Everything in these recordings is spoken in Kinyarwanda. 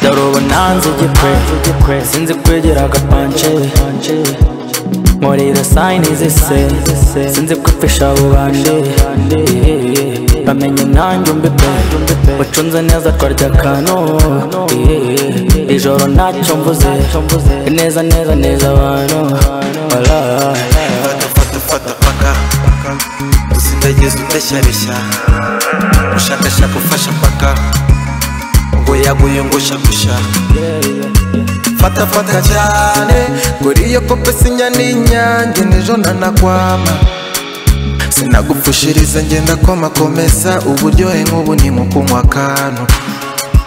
dore ubu nanze igipwe sinzi kwegera agapance nkorera sayini zise sinzi kwipfisha bubanje bamenye nanjye umbi pe ucunze neza twarya akantu ijoro ntacyo mvuze neza neza neza abantu Fata fata fata paka Usindagiza udeshyareshya Ushakashaka ufasha paka Ngo yaguye ngo shakusha Fata fata cyane Gura iyo kope sinya n'inyange N'ejo ntanakwama Sinagupfushiriza ngenda koma komeza Uburyohe nk'ubu ni mu kunywa akantu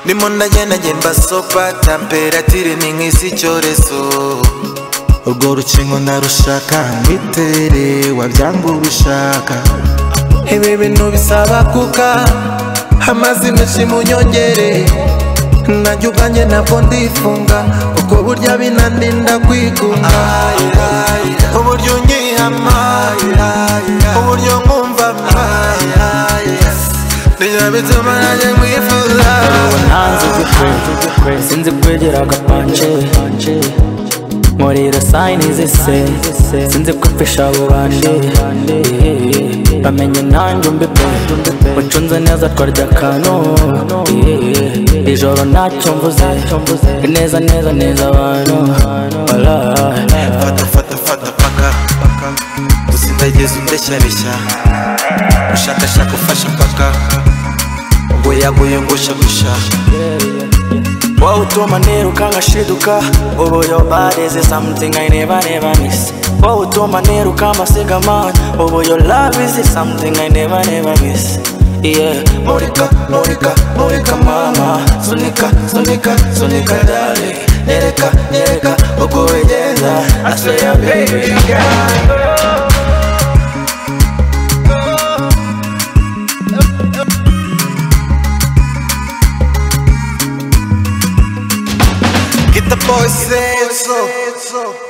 Nimo ndagenda ngenda sopa Temperatire ni nk'isi icyorezo urwo rukingo ndarushaka ngitere wabyanga ubishaka ibi bintu bisaba kuka amazi menshi munyongere najye ubwanjye ntabwo ndifunga kuko burya binandinda kwigunga uburyo ungihama uburyo nkumvama nibyo bituma nanjye nkwifuza nanze igipwe sinzi kwegera agapance nkorera sayini zise sinzi kwipfisha bubanje bamenye nanjye umbi pe ucunze neza twarya akantu ijoro ntacyo mvuze neza neza neza abantu Alright. fata fata fata paka usindagiza udeshyareshya ushakashaka ufasha paka ngo yaguye ngo shakusha Wowe utuma niruka ngashiduka Ubu your body is something I never never miss Wowe utuma niruka amasigamana Ubu your love is something I never never miss Yeah Murika, murika, murika mama Sunika, sunika, sunika dale Nereka, nereka, uko wegeza I say ya baby girl get the boys in so